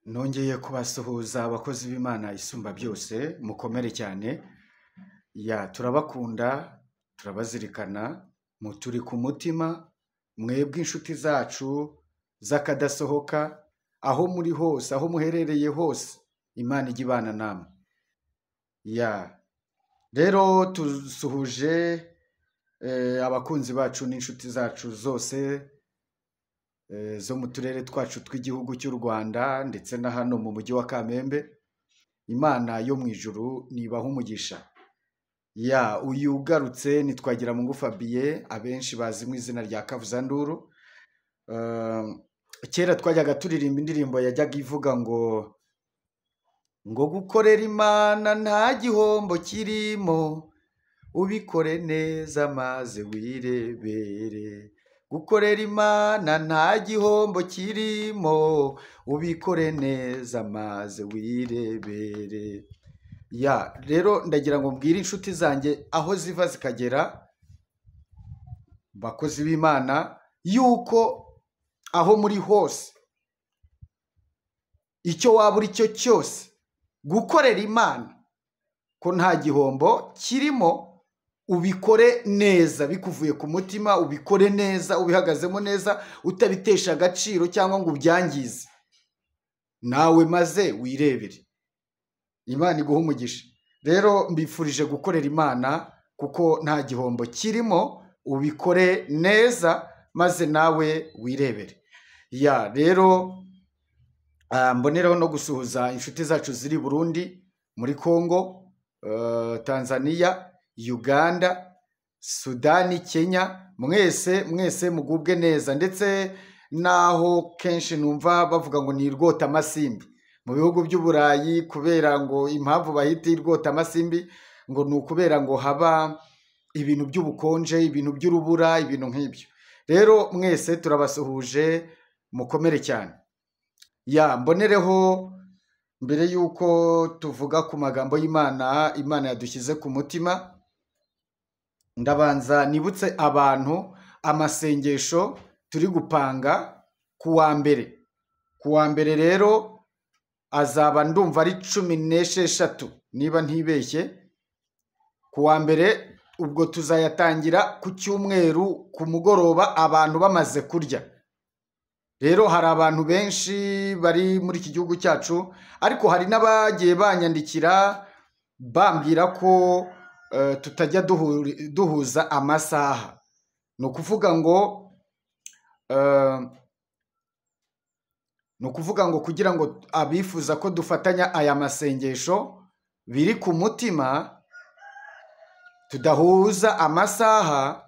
Nongeye kubasuhuza abakozi b'Imana isumba byose mukomere cyane, ya turabakunda, turabazirikana, mu turi ku mutima, mwebwe inshuti zacu z'akadasohoka, aho muri hose, aho muherereye hose, Imana ijya ibana namwe. Ya rero tusuhuje eh, abakunzi bacu n'inshuti zacu zose eh, zo mu turere twacu tw'igihugu cy'u Rwanda ndetse na hano mu mujyi wa Kamembe. Imana yo mu ijuru nibaha umugisha. Ya uyu ugarutse ni Twagiramungu Fabien abenshi bazi mu izina rya Kavuzanduru. Eh, kera twajyaga turirimba indirimbo yajyaga ivuga ngo ngo gukorera Imana nta gihombo kirimo ubikore neza maze wirebere gukorera Imana nta gihombo kirimo ubikore neza maze wirebere ya rero ndagira ngo mbwire inshuti zanjye aho ziva zikagera bakozi b'Imana yuko aho muri hose icyo waba uri cyo cyose gukorera Imana ko nta gihombo kirimo ubikore neza bikuvuye ku mutima ubikore neza ubihagazemo neza utabitesha agaciro cyangwa ngo ubyangize nawe maze wirebere Imana iguha umugisha rero mbifurije gukorera Imana kuko nta gihombo kirimo ubikore neza maze nawe wirebere ya rero Ah, mboneraho no gusuhuza inshuti zacu ziri i Burundi muri Congo eh, Tanzania Uganda Sudani Kenya mwese mwese mugubwe neza ndetse naho kenshi numva bavuga ngo ni rwota amasimbi mu bihugu by'uburayi kubera ngo impamvu bahita irwota amasimbi ngo ni ukubera ngo haba ibintu by'ubukonje ibintu by'urubura ibintu nk'ibyo rero mwese turabasuhuje mukomere cyane ya mbonereho mbere y'uko tuvuga ku magambo y'Imana Imana yadushyize ku mutima ndabanza nibutse abantu amasengesho turi gupanga ku wa mbere ku wa mbere rero azaba ndumva ari cumi n'esheshatu niba ntibeshye ku wa mbere ubwo tuzayatangira ku cyumweru ku mugoroba abantu bamaze kurya rero hari abantu benshi bari muri iki gihugu cyacu ariko hari n'abagiye banyandikira bambwira ko eh, tutajya duhuri- duhuza amasaha ni ukuvuga ngo eh, ni ukuvuga ngo kugira ngo abifuza ko dufatanya aya masengesho biri ku mutima tudahuza amasaha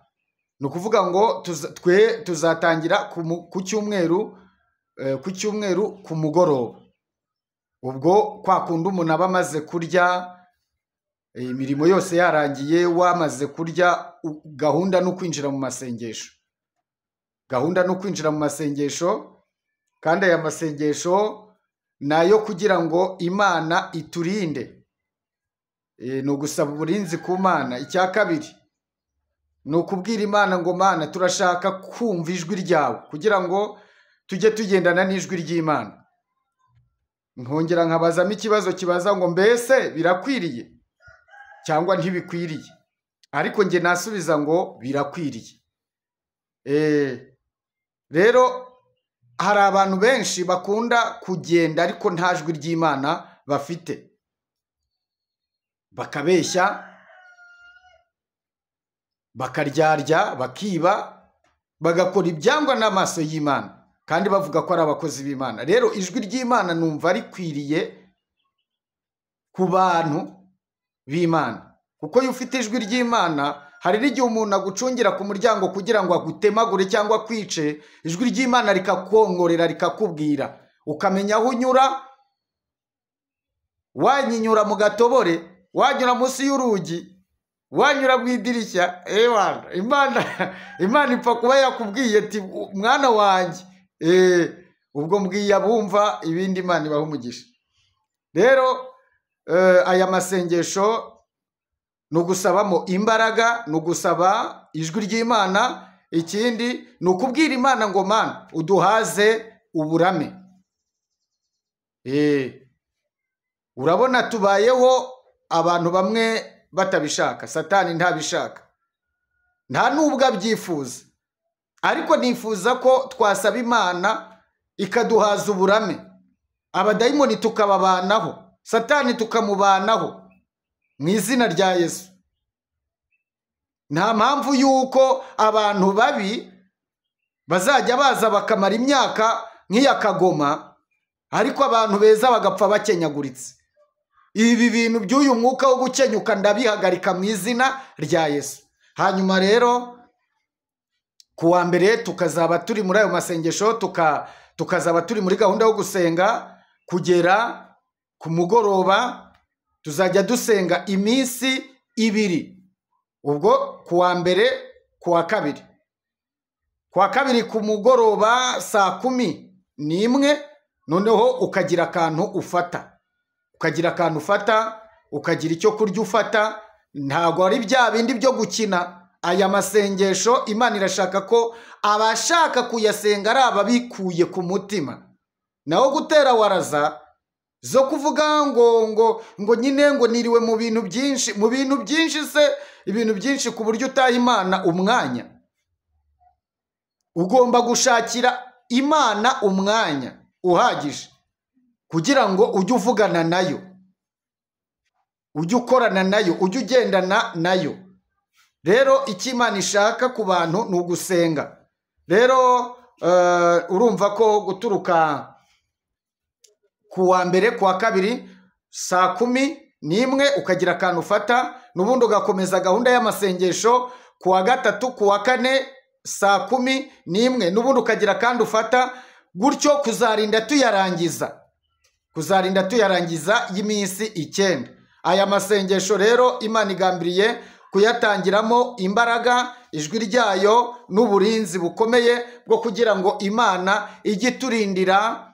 ni ukuvuga ngo tuza- twe tuzatangira ku mu- ku cyumweru eh, ku cyumweru ku mugoroba ubwo kwa kundi umuntu aba amaze kurya eh, imirimo yose yarangiye wamaze kurya u- gahunda ni ukwinjira mu masengesho gahunda ni ukwinjira mu masengesho kandi aya masengesho ni ayo kugira ngo imana iturinde Eh, ni ugusaba uburinzi ku mana icya kabiri ni ukubwira imana ngo mana turashaka kumva ijwi ryawe kugira ngo tujye tugendana n'ijwi ry'imana nkongera nkabazamo ikibazo kibaza ngo mbese birakwiriye cyangwa ntibikwiriye ariko njye nasubiza ngo birakwiriye Eh, rero hari abantu benshi bakunda kugenda ariko nta jwi ry'imana bafite bakabeshya bakaryarya bakiba bagakora ibyangwa n'amaso y'imana kandi bavuga ko ari abakozi b'imana rero ijwi ry'imana numva rikwiriye ku bantu b'imana kuko iyo ufite ijwi ry'imana hari n'igihe umuntu agucungira ku muryango kugira ngo agutemagure cyangwa akwice ijwi ry'imana rikakwongorera rikakubwira ukamenya aho unyura wanyinyura mu gatobore wanyura munsi y'urugi wanyura mu idirishya ewana imana imana ipfa kuba yakubwiye ati mwana wanjye Eh, ubwo mbwiye abumva ibindi imana ibaha umugisha rero eh, aya masengesho ni ugusabamo imbaraga ni ugusaba ijwi ry'imana ikindi ni ukubwira imana ngo mana uduhaze uburame Eh, urabona tubayeho abantu bamwe batabishaka satani ntabishaka nta n'ubwo abyifuza ariko nifuza ko twasaba imana ikaduhaza uburame abadayimoni tukababanaho satani tukamubanaho mu izina rya yesu nta mpamvu y'uko abantu babi bazajya baza bakamara imyaka nk'iya kagoma ariko abantu beza bagapfa bakenyaguritse ibi bintu by'uyu mwuka wo gukenyuka ndabihagarika mu izina rya yesu hanyuma rero ku wa mbere tukazaba turi muri ayo masengesho tuka tukazaba turi muri gahunda yo gusenga kugera ku mugoroba tuzajya dusenga iminsi ibiri ubwo ku wa mbere ku wa kabiri ku wa kabiri ku mugoroba saa kumi n'imwe noneho ukagira akantu ufata ukagira akantu ufata ukagira icyo kurya ufata ntabwo ari bya bindi byo gukina aya masengesho imana irashaka ko abashaka kuyasenga ari ababikuye ku mutima naho gutera waraza zo kuvuga ngo ngo ngo nyine ngo niriwe mu bintu byinshi mu bintu byinshi se ibintu byinshi ku buryo utaha imana umwanya ugomba gushakira imana umwanya uhagije kugira ngo ujye uvugana nayo ujye ukorana nayo ujye ugendana nayo rero icyo imana ishaka ku bantu ni ugusenga rero urumva ko guturuka ku wa mbere ku wa kabiri saa kumi n'imwe ukagira akantu ufata n'ubundi ugakomeza gahunda y'amasengesho ku wa gatatu ku wa kane saa kumi n'imwe n'ubundi ukagira akandi ufata gutyo kuzarinda tuyarangiza kuzarinda tuyarangiza y'iminsi icyenda aya masengesho rero imana igambiriye kuyatangiramo imbaraga ijwi ryayo n'uburinzi bukomeye bwo kugira ngo imana ijye iturindira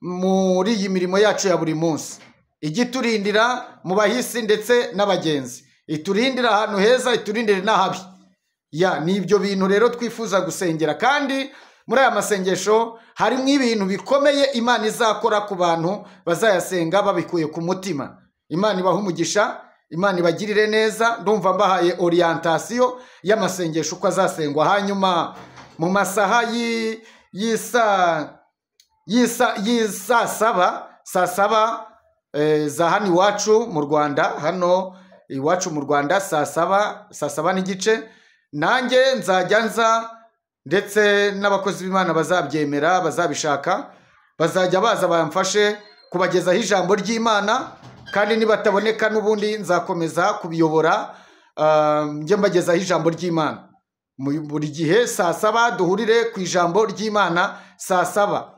muri iyi mirimo yacu ya buri munsi ijya iturindira mu bahisi ndetse n'abagenzi iturindira ahantu heza iturindire n'ahabi ya ni ibyo bintu rero twifuza gusengera kandi muri aya masengesho harimo ibintu bikomeye imana izakora ku bantu bazayasenga babikuye ku mutima imana ibaha umugisha imana ibagirire neza ndumva mbahaye oriyantasiyo y'amasengesho uko azasengwa hanyuma mu masaha y'isa y'isa saba saa saba za hano iwacu mu rwanda hano iwacu mu rwanda saa saba saa saba n'igice nanjye nzajya nza ndetse n'abakozi b'imana bazabyemera bazabishaka bazajya baza bamfashe kubagezaho ijambo ry'imana kandi nibataboneka n'ubundi nzakomeza kubiyobora njye mbagezaho ijambo ry'imana buri gihe saa saba duhurire ku ijambo ry'imana saa saba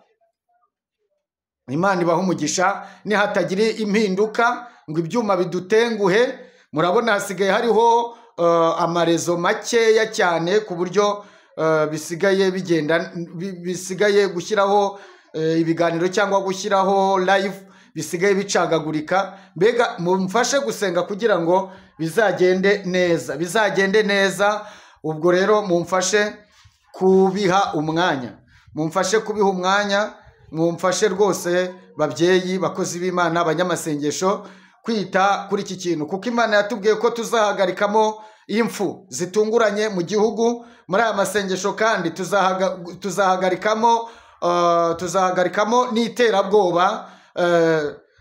imana ibaha umugisha nihatagira impinduka ngo ibyuma bidutenguhe murabona hasigaye hariho amarezo makeya cyane ku buryo bisigaye bigenda bisigaye gushyiraho ibiganiro cyangwa gushyiraho live bisigaye bicagagurika mbega mumfashe gusenga kugira ngo bizagende neza bizagende neza ubwo rero mumfashe kubiha umwanya mumfashe kubiha umwanya mwumfashe rwose babyeyi bakozi b'imana abanyamasengesho kwita kuri iki kintu kuko imana yatubwiye ko tuzahagarikamo impfu zitunguranye mu gihugu muri aya masengesho kandi tuzahagarikamo tuzahagarikamo n'iterabwoba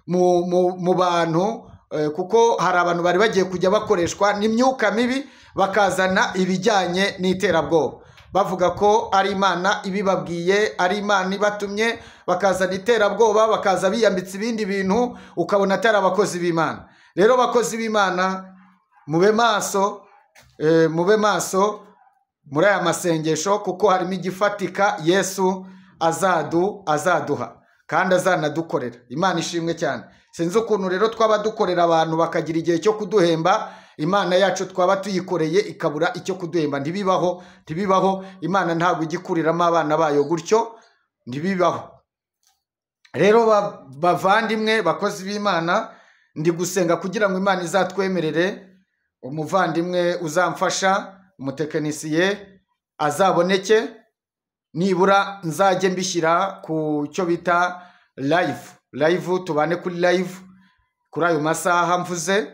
mu bantu kuko hari abantu bari bagiye kujya bakoreshwa n'imyuka mibi bakazana ibijyanye n'iterabwoba bavuga ko ari imana ibibabwiye ari imana ibatumye bakazana iterabwoba bakaza biyambitse ibindi bintu ukabona atari abakozi b'imana rero abakozi b'imana mube maso mube maso muri aya masengesho kuko harimo igifatika yesu azadu azaduha kandi azanadukorera imana ishimwe cyane sinzi ukuntu rero twaba dukorera abantu bakagira igihe cyo kuduhemba imana yacu twaba tuyikoreye ikabura icyo kuduhemba ntibibaho ntibibaho imana ntabwo ijya ikuriramo abana bayo gutyo ntibibaho rero bavandimwe bakozi b'imana ndi gusenga kugira ngo imana izatwemerere umuvandimwe uzamfasha umutekinisiye azaboneke nibura nzajye mbishyira ku cyo bita live live tubane kuri live kuri ayo masaha mvuze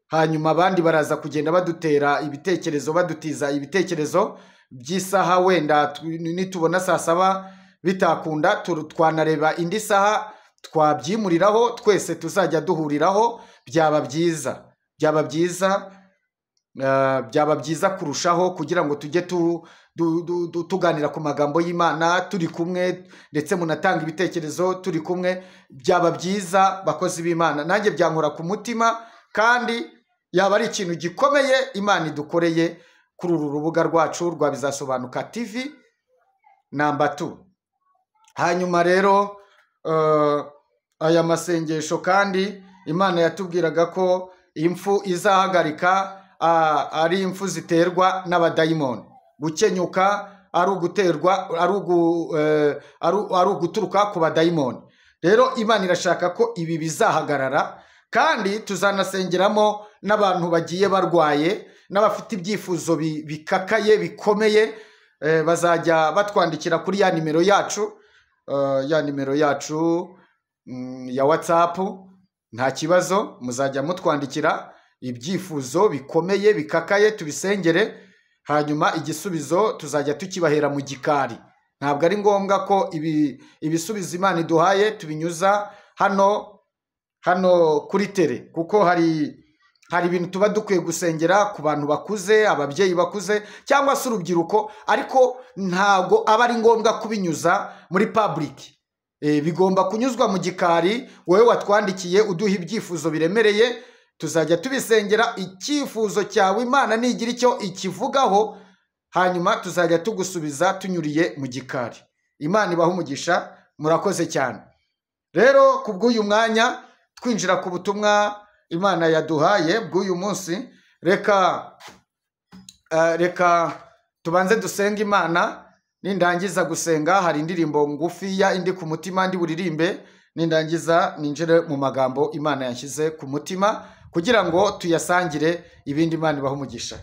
hanyuma abandi baraza kugenda badutera ibitekerezo badutiza ibitekerezo by'isaha wenda tu- nitubona saa saba bitakunda tu- twanareba indi saha twabyimuriraho twese tuzajya duhuriraho byaba byiza byaba byiza eh, byaba byiza kurushaho kugira ngo tujye tu, du, du, du, tuganira ku magambo y'imana turi kumwe ndetse munatanga ibitekerezo turi kumwe byaba byiza bakozi b'imana nanjye byankora ku mutima kandi yaba ari ikintu gikomeye imana idukoreye kuri uru rubuga rwacu rwa bizasobanuka tv namba tu hanyuma rero eh, aya masengesho kandi imana yatubwiraga ko impfu izahagarika ah, ari impfu ziterwa n'abadayimoni gukenyuka ari uguterwa ari ugu, eh, ari u- ari uguturuka ku badayimoni rero imana irashaka ko ibi bizahagarara kandi tuzanasengeramo n'abantu bagiye barwaye n'abafite ibyifuzo bi- bikakaye bikomeye eh, bazajya batwandikira kuri ya nimero yacu eh, ya nimero yacu mm, ya whatsapp nta kibazo muzajya mutwandikira ibyifuzo bikomeye bikakaye tubisengere hanyuma igisubizo tuzajya tukibahera mu gikari ntabwo ari ngombwa ko ibi ibisubizo imana iduhaye tubinyuza hano hano kuri tere kuko hari hari ibintu tuba dukwiye gusengera ku bantu bakuze ababyeyi bakuze cyangwa se urubyiruko ariko ntabwo aba ari ngombwa kubinyuza muri public Eh, bigomba kunyuzwa mu gikari wowe watwandikiye uduha ibyifuzo biremereye tuzajya tubisengera icyifuzo cyawe imana nigira icyo ikivugaho hanyuma tuzajya tugusubiza tunyuriye mu gikari imana ibaha umugisha murakoze cyane rero ku bw'uyu mwanya twinjira ku butumwa imana yaduhaye bw'uyu munsi reka eh, reka tubanze dusenge imana nindangiza gusenga hari indirimbo ngufiya indi ku mutima ndi buririmbe nindangiza ninjire mu magambo imana yashyize ku mutima kugira ngo tuyasangire ibindi imana ibaha umugisha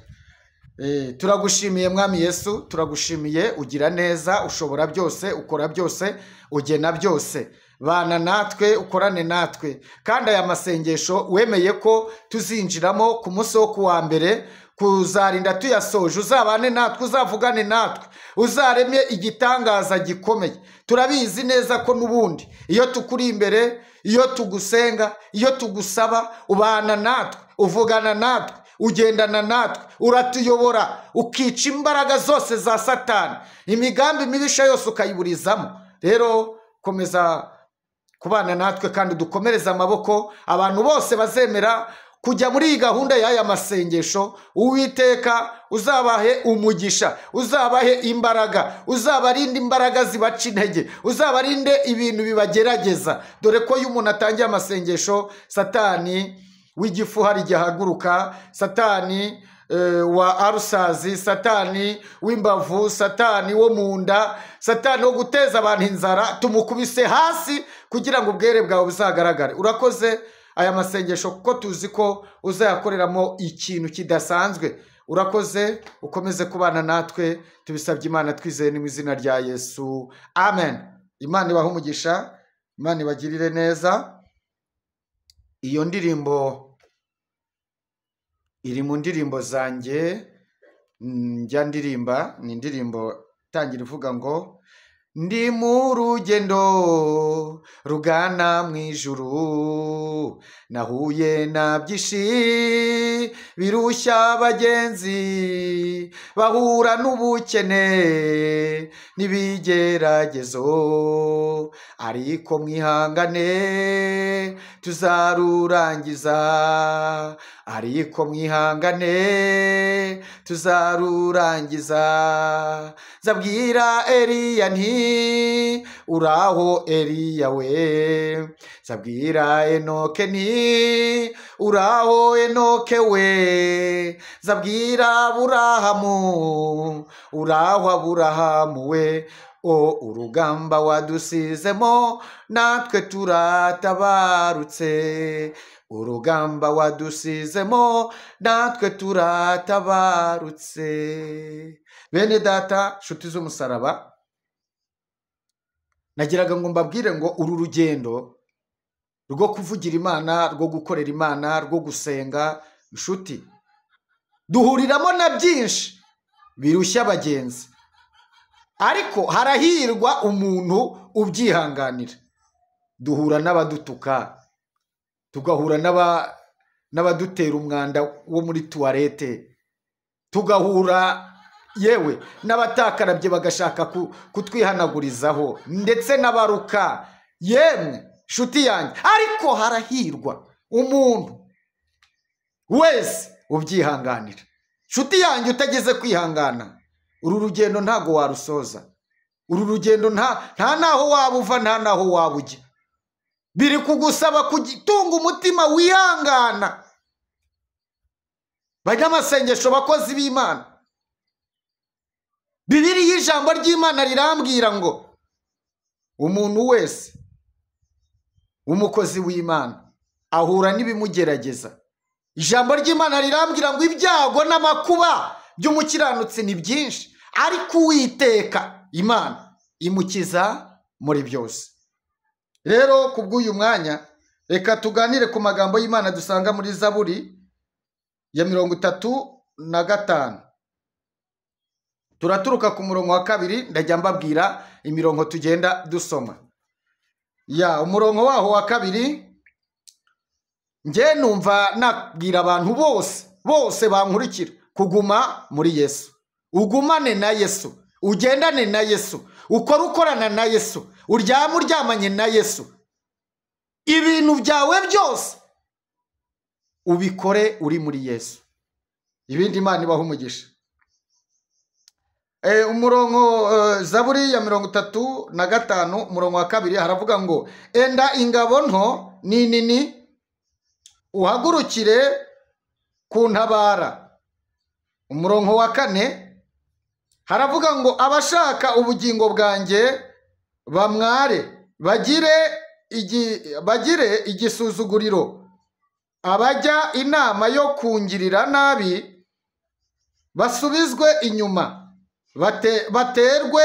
Eh, turagushimiye mwami yesu turagushimiye ugira neza ushobora byose ukora byose ugena byose bana natwe ukorane natwe kandi aya masengesho wemeye ko tuzinjiramo ku munsi wo kuwa mbere kuzarinda tuyasoje uzabane natwe uzavugane natwe uzaremye igitangaza gikomeye turabizi neza ko n'ubundi iyo tukuri imbere iyo tugusenga iyo tugusaba ubana natwe uvugana natwe ugendana natwe uratuyobora ukica imbaraga zose za satani imigambi mibisha yose ukayiburizamo rero komeza kubana natwe kandi dukomereze amaboko abantu bose bazemera kujya muri iyi gahunda y'aya masengesho uwiteka uzabahe umugisha uzabahe imbaraga uzabarinde imbaraga zibaca intege uzabarinde ibintu bibagerageza dore ko iyo umuntu atangiye amasengesho satani w'igifu hari igihe ahaguruka satani eh, wa arusazi satani w'imbavu satani wo mu nda satani wo guteza abantu inzara tumukubise hasi kugira ngo ubwere bwawe buzagaragare urakoze aya masengesho kuko tuzi ko uzayakoreramo ikintu kidasanzwe urakoze ukomeze kubana natwe tubisabye imana twizeye ni mu izina rya yesu amen imana ibahe umugisha imana ibagirire neza iyo ndirimbo iri mu ndirimbo zanjye mm, njya ndirimba ni indirimbo itangira ivuga ngo ndi mu rugendo rugana mu ijuru nahuye na byinshi birushya abagenzi bahura n'ubukene n'ibigeragezo ariko mwihangane tuzarurangiza ariko mwihangane tuzarurangiza zabwira eliya nti uraho eliya we zabwira enoke nti uraho enoke we zabwira aburahamu uraho aburahamu we o urugamba wadusizemo natwe turatabarutse urugamba wadusizemo natwe turatabarutse bene data nshuti z'umusaraba nagiraga ngo mbabwire ngo uru rugendo rwo kuvugira imana rwo gukorera imana rwo gusenga inshuti duhuriramo na byinshi birushya abagenzi ariko harahirwa umuntu ubyihanganira duhura n'abadutuka tugahura n'aba- n'abadutera umwanda wo muri tuwarete tugahura yewe n'abatakarabye bagashaka ku- kutwihanagurizaho ndetse n'abaruka yemwe nshuti yanjye ariko harahirwa umuntu wese ubyihanganira nshuti yanjye utageze kwihangana uru rugendo ntago warusoza uru rugendo nta nta naho waba uva nta naho waba ujya biri kugusaba kugitunga umutima wihangana banyamasengesho bakozi b'imana bibiliya ijambo ry'imana rirambwira ngo umuntu wese umukozi w'imana ahura n'ibimugerageza ijambo ry'imana rirambwira ngo ibyago n'amakuba by'umukiranutsi ni byinshi ariko uwiteka imana imukiza muri byose rero ku bw'uyu mwanya reka tuganire ku magambo y'imana dusanga muri zaburi ya mirongo itatu na gatanu turaturuka ku murongo wa kabiri ndajya mbabwira imirongo tugenda dusoma ya umurongo waho wa kabiri njye numva nabwira abantu bose bose bankurikira kuguma muri yesu ugumane na yesu ugendane na yesu ukore ukorana na yesu uryame uryamanye na yesu ibintu byawe byose ubikore uri muri yesu ibindi imana ibaha umugisha Eh, umurongo eh, zaburi ya mirongo itatu na gatanu umurongo wa kabiri haravuga ngo enda ingabo nto ni nini uhagurukire ku ntabara umurongo wa kane haravuga ngo abashaka ubugingo bwanjye bamware bagire igi, bagire igisuzuguriro abajya inama yo kungirira nabi basubizwe inyuma bate, baterwe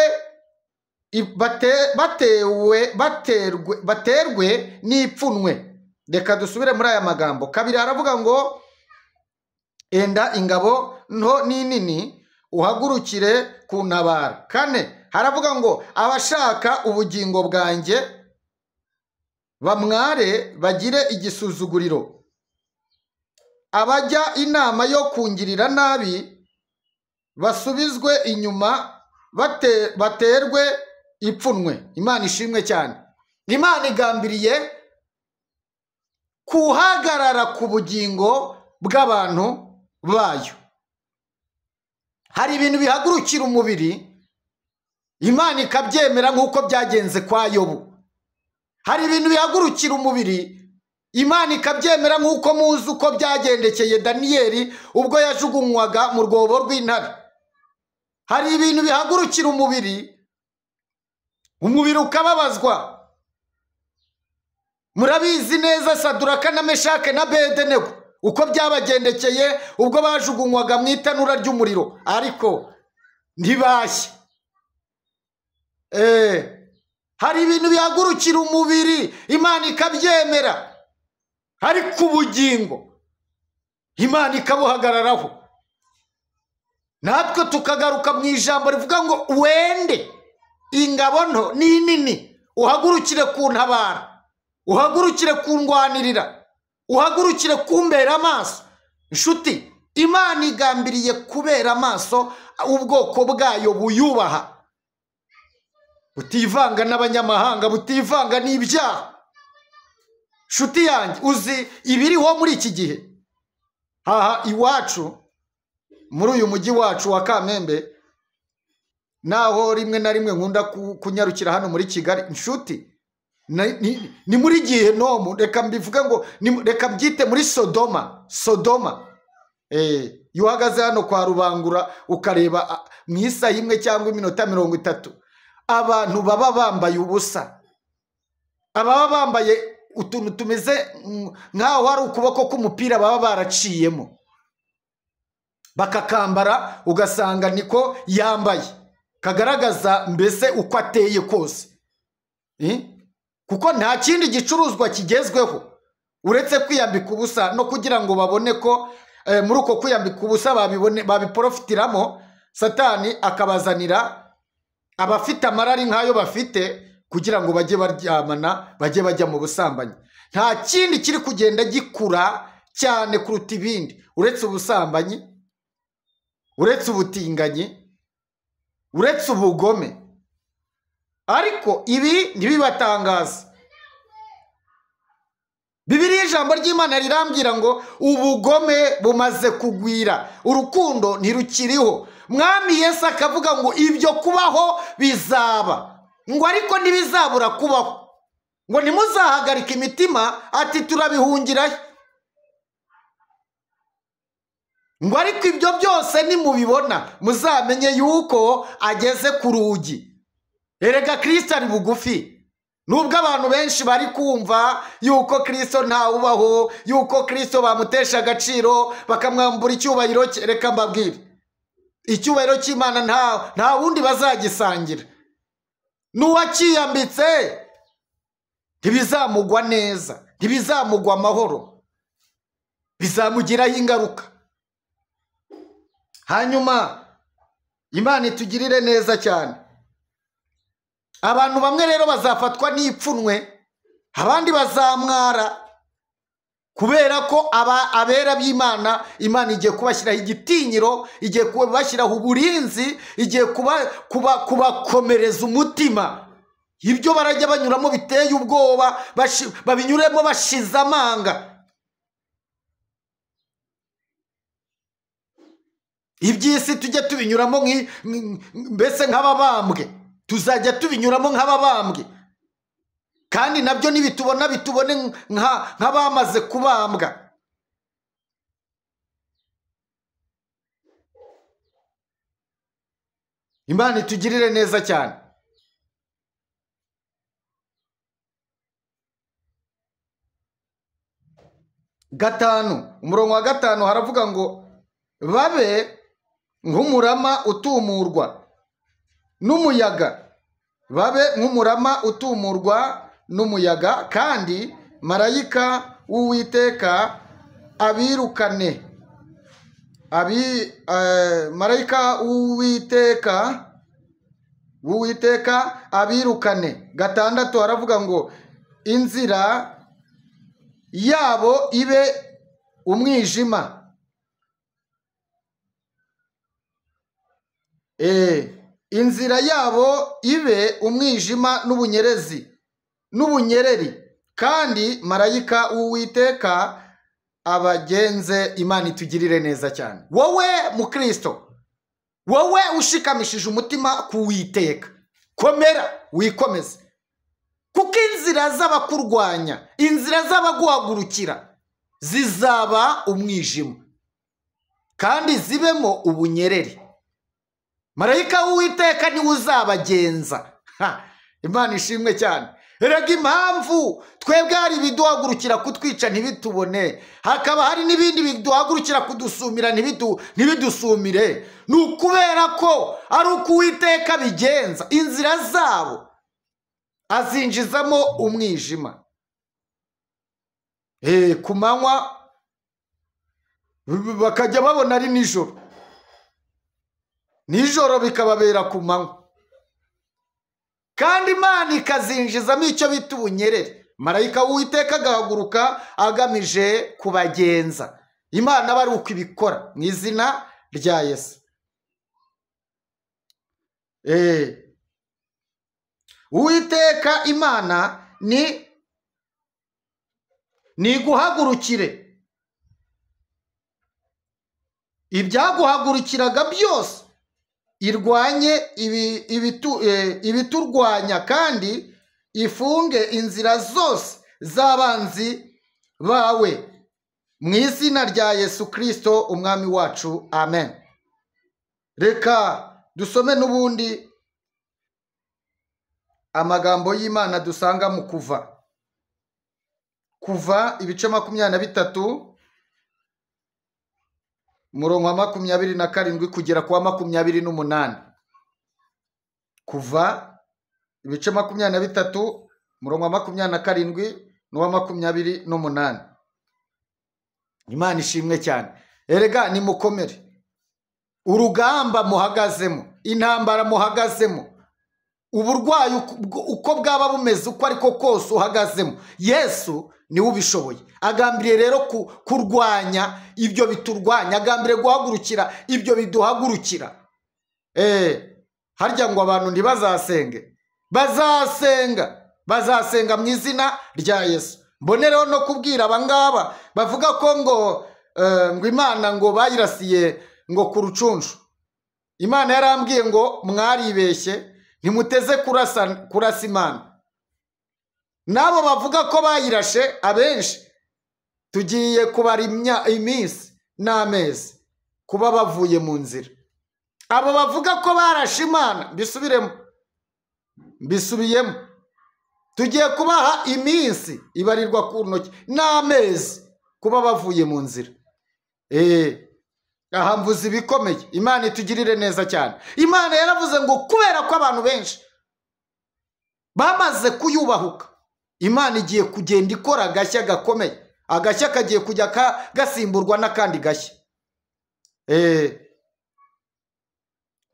i- bate, batewe baterwe baterwe n'ipfunwe reka dusubire muri aya magambo kabiri haravuga ngo enda ingabo nto n'inini uhagurukire ku ntabara kane haravuga ngo abashaka ubugingo bwanjye bamware bagire igisuzuguriro abajya inama yo kungirira nabi basubizwe inyuma bate, baterwe ipfunwe imana ishimwe cyane imana igambiriye kuhagarara ku bugingo bw'abantu bayo hari ibintu bihagurukira umubiri imana ikabyemera nk'uko byagenze kwa yobu hari ibintu bihagurukira umubiri imana ikabyemera nk'uko muzi uko byagendekeye daniyeli ubwo yajugunywaga mu rwobo rw'intare hari ibintu bihagurukira umubiri umubiri ukababazwa murabizi neza saduraka na meshake na bedenego uko byabagendekeye ubwo bajugunywaga mu itanura ry'umuriro ariko ntibashye Eh, hari ibintu bihagurukira umubiri imana ikabyemera ariko ubugingo imana ikabuhagararaho natwe tukagaruka mu ijambo rivuga ngo wende ingabo nto ni nini uhagurukire ku ntabara uhagurukire kundwanirira uhagurukire kumbera amaso inshuti imana igambiriye kubera amaso ubwoko bwayo buyubaha butivanga n'abanyamahanga butivanga n'ibyaha nshuti yanjye uzi ibiriho muri iki gihe aha iwacu muri uyu mujyi wacu wa kamembe naho rimwe na rimwe nkunda ku- kunyarukira hano muri kigali inshuti na- ni- ni muri gihenomu reka mbivuge ngo ni- reka mbyite muri sodoma sodoma Eh, iyo uhagaze hano kwa rubangura ukareba ah, mu isaha imwe cyangwa iminota mirongo itatu abantu baba bambaye ubusa ababa bambaye utuntu tumeze mm, nk'aho hari ukuboko k'umupira baba baraciyemo bakakambara ugasanga niko yambaye kagaragaza mbese uko ateye kose Eh? kuko nta kindi gicuruzwa kigezweho uretse kwiyambika ubusa no kugira ngo babone ko eh, muri uko kwiyambika ubusa babibone babiporofitiramo satani akabazanira abafite amarari nk'ayo bafite kugira ngo bajye baryamana bajye bajya mu busambanyi nta kindi kiri kugenda gikura cyane kuruta ibindi uretse ubusambanyi uretse ubutinganyi uretse ubugome ariko ibi ntibibatangaza bibiriya ijambo ry'imana rirambwira ngo ubugome bumaze kugwira urukundo ntirukiriho mwami yesu akavuga ngo ibyo kubaho bizaba ngo ariko ntibizabura kubaho ngo ntimuzahagarike imitima ati turabihungirayo ngo ariko ibyo byose nimubibona muzamenye yuko ageze ku rugi erega kirisito ari bugufi nubwo abantu benshi bari kumva yuko kirisito ntawubaho yuko kirisito bamutesha agaciro bakamwambura icyubahiro cye reka mbabwire icyubahiro cy'imana nta wundi bazagisangira n'uwakiyambitse ntibizamugwa neza ntibizamugwa amahoro bizamugiraho ingaruka hanyuma imana itugirire neza cyane abantu bamwe rero bazafatwa n'ipfunwe abandi bazamwara kubera ko aba abera b'imana imana igiye kubashyiraho igitinyiro igiye kubashyiraho uburinzi igiye kubakomereza umutima ibyo barajya banyuramo biteye ubwoba babinyuremo bashize amanga iby'isi tujye tubinyuramo mbese nk'ababambwe tuzajya tubinyuramo nk'ababambwe kandi nabyo nibitubona bitubone nk'abamaze kubambwa imana itugirire neza cyane gatanu umurongo wa gatanu haravuga ngo babe nk'umurama utumurwa n'umuyaga babe nk'umurama utumurwa n'umuyaga kandi marayika w'uwiteka abirukane abi marayika w'uwiteka w'uwiteka abirukane gatandatu haravuga ngo inzira yabo ibe umwijima inzira yabo ibe umwijima n'ubunyerezi n'ubunyereri kandi marayika w'uwiteka abagenze imana itugirire neza cyane wowe mukristo wowe ushikamishije umutima kuwiteka komera wikomeze kuko inzira z'abakurwanya inzira z'abaguhagurukira zizaba umwijima kandi zibemo ubunyereri marayika w'uwiteka niwe uzabagenza imana ishimwe cyane erega impamvu twebwe hari ibiduhagurukira kutwica ntibitubone hakaba hari n'ibindi biduhagurukira kudusumira ntibidusumire ni ukubera ko ari uko uwiteka bigenza inzira zabo azinjizamo umwijima ku manywa bakajya babona ari nijoro nijoro bikababera ku manywa kandi imana ikazinjizamo icyo bita ubunyerere marayika w'uwiteka agahaguruka agamije kubagenza imana aba ari uko ibikora mu izina rya yesu uwiteka imana ni ni iguhagurukire ibyaguhagurukiraga byose irwanye ibiturwanya kandi ifunge inzira zose z'abanzi bawe mu izina rya yesu kirisito umwami wacu amen reka dusome n'ubundi amagambo y'imana dusanga mu kuva kuva ibice makumyabiri na bitatu umurongo wa makumyabiri na karindwi kugera ku wa makumyabiri n'umunani kuva ibice makumyabiri na bitatu umurongo wa makumyabiri na karindwi n'uwa makumyabiri n'umunani imana ishimwe cyane erega nimukomere urugamba muhagazemo intambara muhagazemo uburwayi uko bwaba bumeze uko ariko kose uhagazemo yesu niwe ubishoboye agambiriye rero kurwanya ibyo biturwanya agambiriye guhagurukira ibyo biduhagurukira harya ngo abantu ntibazasenge bazasenga bazasenga mu izina rya yesu mbonereho no kubwira abangaba bavuga ko ngo ngo imana ngo bayirasiye ngo ku rucunshu imana yarambwiye ngo mwaribeshye ntimuteze kurasa imana n'abo bavuga ko bayirashe abenshi tugiye kubara iminsi n'amezi kuba bavuye mu nzira abo bavuga ko barashe imana mbisubiremo mbisubiyemo tugiye kubaha iminsi ibarirwa ku ntoki n'amezi kuba bavuye mu nzira aha mvuze ibikomeye imana itugirire neza cyane imana yaravuze ngo kubera ko abantu benshi bamaze kuyubahuka imana igiye kugenda ikora agashya gakomeye agashya kagiye kujya gasimburwa n'akandi gashya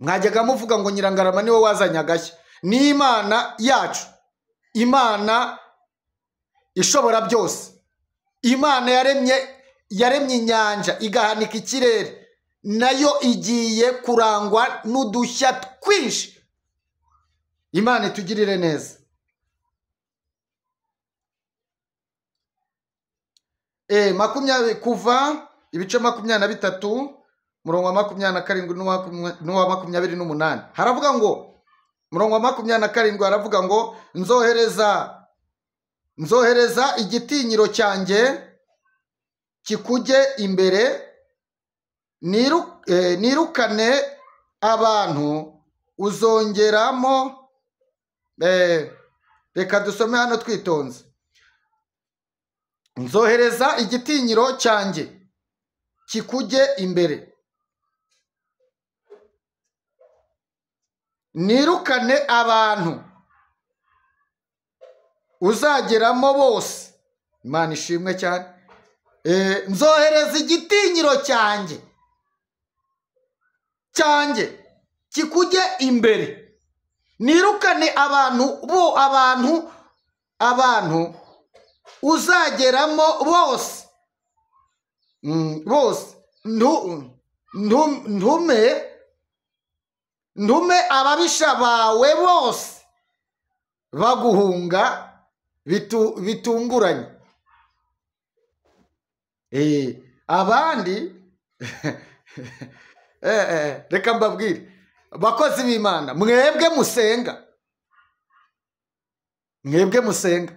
mwajyaga muvuga ngo nyirangarama niwe wazanye agashya ni imana yacu imana ishobora byose imana yaremye yaremye inyanja igahanika ikirere nayo igiye kurangwa n'udushya twinshi imana itugirire neza makumyabiri kuva ibice makumyabiri na bitatu murongo wa makumyabiri na karindwi n'uwa makumyabiri n'umunani haravuga ngo murongo wa makumyabiri na karindwi haravuga ngo nzohereza nzohereza igitinyiro cyanjye kikujye imbere nirukane abantu uzongeramo reka dusome hano twitonze nzohereza igitinyiro cyanjye kikujye imbere nirukane abantu uzageramo bose imana ishimwe cyane nzohereza igitinyiro cyanjye cyanjye kikujye imbere nirukane abantu bo abantu abantu uzageramo bose bose ntume ntume ababisha bawe bose baguhunga bitunguranye abandi reka mbabwire abakozi b'imana mwebwe musenga mwebwe musenga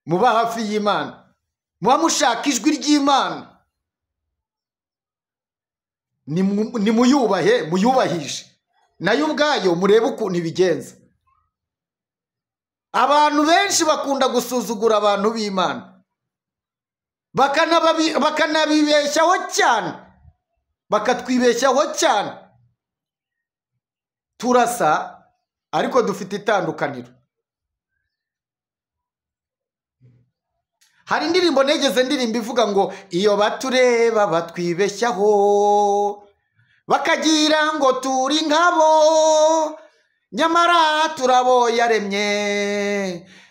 muba hafi y'imana muba mushaka ijwi ry'imana nimuyubahe muyubahije nayo ubwayo murebe ukuntu ibigenza abantu benshi bakunda gusuzugura abantu b'imana bakanabibeshyaho cyane bakatwibeshyaho cyane turasa ariko dufite itandukaniro hari indirimbo negeze ndirimba ivuga ngo iyo batureba batwibeshyaho bakagira ngo turi nkabo nyamara turabo yaremye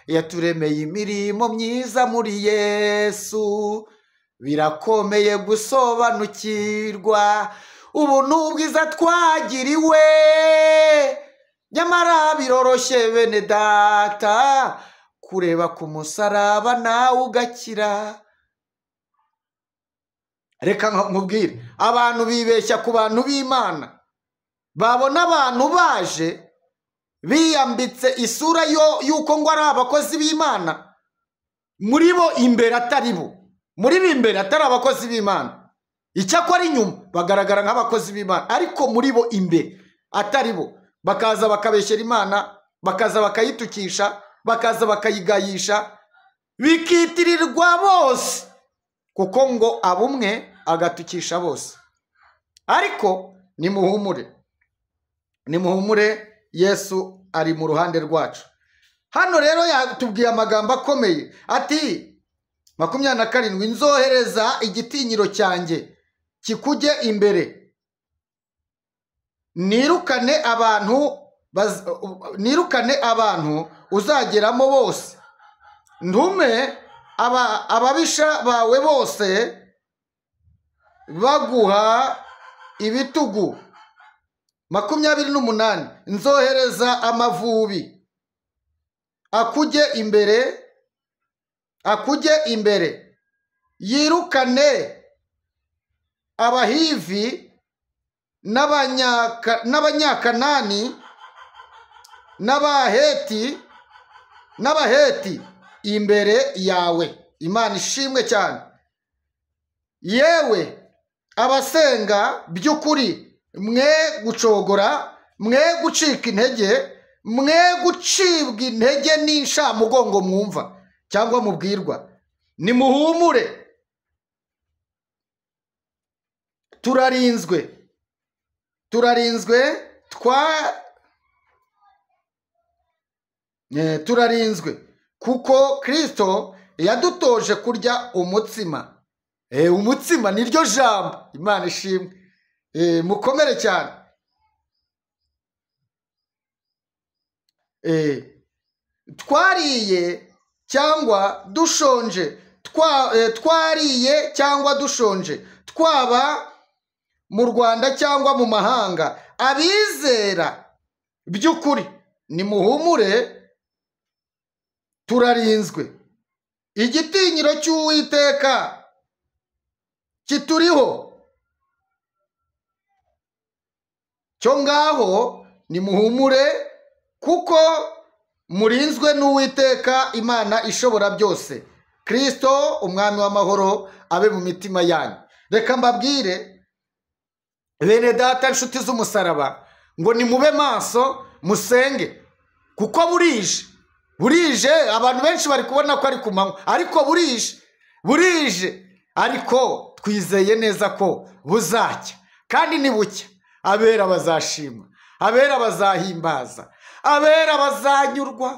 yaturemeye imirimo myiza muri yesu birakomeye gusobanukirwa ubu ni ubwiza twagiriwe nyamara biroroshye bene data kureba ku musaraba nawe ugakira reka nkubwire abantu bibeshya ku bantu b'imana babona abantu baje biyambitse isura y'uko ngo ari abakozi b'imana muri bo imbere atari bo muri bo imbere atari abakozi b'imana icyakora inyuma bagaragara nk'abakozi b'imana ariko muri bo imbere atari bo bakaza bakabeshyera imana bakaza bakayitukisha bakaza bakayigayisha bikitirirwa bose kuko ngo abumwe agatukisha bose ariko nimuhumure nimuhumure yesu ari mu ruhande rwacu hano rero yatubwiye amagambo akomeye ati makumyabiri na karindwi nzohereza igitinyiro cyanjye kikujye imbere nirukane abantu baz- nirukane abantu uzageramo bose ntume aba- ababisha bawe bose baguha ibitugu makumyabiri n'umunani nzohereza amavubi akujye imbere akujye imbere yirukane abahivi n'abanyaka- n'abanyakanani n'abaheti n'abaheti imbere yawe imana ishimwe cyane yewe abasenga by'ukuri mwe gucogora mwe gucika intege mwe gucibwa intege n'inshamugongo mwumva cyangwa mubwirwa nimuhumure turarinzwe turarinzwe twa Eh, turarinzwe kuko kirisito yadutoje kurya umutsima Eh, umutsima niryo jambo imana ishimwe Eh, mukomere cyane Eh, twariye cyangwa dushonje twa- eh, twariye cyangwa dushonje twaba mu rwanda cyangwa mu mahanga abizera by'ukuri nimuhumure turarinzwe igitinyiro cy'uwiteka kituriho cyo ngaho nimuhumure kuko murinzwe n'uwiteka imana ishobora byose kirisito umwami w'amahoro abe mu mitima yanyu reka mbabwire bene data inshuti z'umusaraba ngo nimube maso musenge kuko burije burije abantu benshi bari kubona ko ari ku manywa ariko burije burije ariko twizeye neza ko buzacya kandi nibucya abera bazashima abera bazahimbaza abera bazanyurwa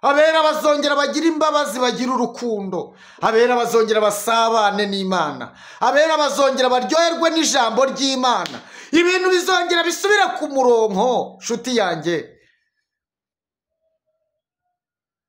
abera bazongera bagira imbabazi bagira urukundo abera bazongera basabane n'imana abera bazongera baryoherwe n'ijambo ry'imana ibintu bizongera bisubire ku muronko nshuti yanjye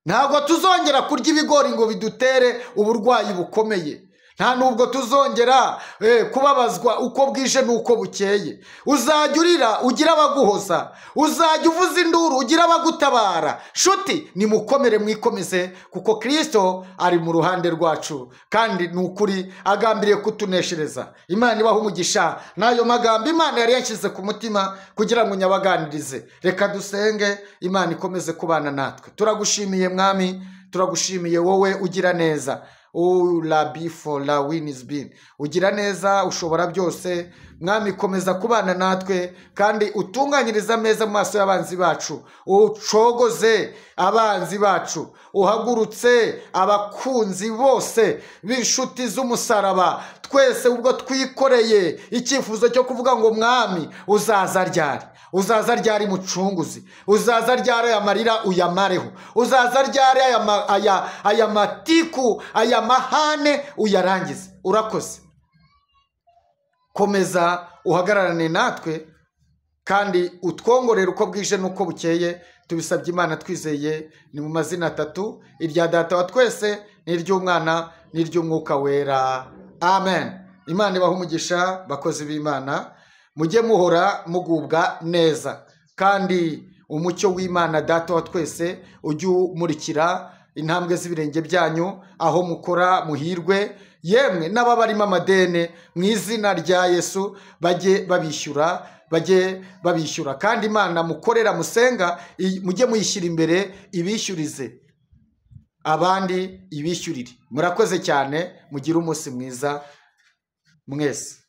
ntabwo tuzongera kurya ibigori ngo bidutere uburwayi bukomeye nta nubwo tuzongera eh, kubabazwa uko bwije n'uko bukeye uzajya urira ugira abaguhoza uzajya uvuza induru ugira abagutabara shuti nimukomere mwikomeze kuko kirisito ari mu ruhande rwacu kandi ni ukuri agambiriye kutuneshereza imana ibaha umugisha n'ayo magambo imana yari yashyize ku mutima kugira ngo nyabaganirize reka dusenge imana ikomeze kubana natwe turagushimiye mwami turagushimiye wowe ugira neza urabi for la win is been ugira neza ushobora byose mwami komeza kubana natwe kandi utunganyirize ameza mu maso y'abanzi bacu ucogoze abanzi bacu uhagurutse abakunzi bose b'inshuti z'umusaraba twese ubwo twikoreye icyifuzo cyo kuvuga ngo mwami uzaza ryari uzaza ryari mucunguzi uzaza ryari aya marira uyamareho uzaza ryari aya, ma, aya, aya matiku aya mahane uyarangize urakoze komeza uhagararane natwe kandi utwongorere uko bwije n'uko bukeye tubisabye imana twizeye ni mu mazina atatu irya data wa twese n'iry'umwana n'iry'umwuka wera amen imana ibaha umugisha bakozi b'imana mujye muhora mugubwa neza kandi umucyo w'imana data wa twese ujye umurikira intambwe z'ibirenge byanyu aho mukora muhirwe yemwe n'ababarimo amadene mu izina rya yesu bajye babishyura bajye babishyura kandi imana mukorera musenga i- mujye muyishyira imbere ibishyurize abandi ibishyurire murakoze cyane mugire umunsi mwiza mwese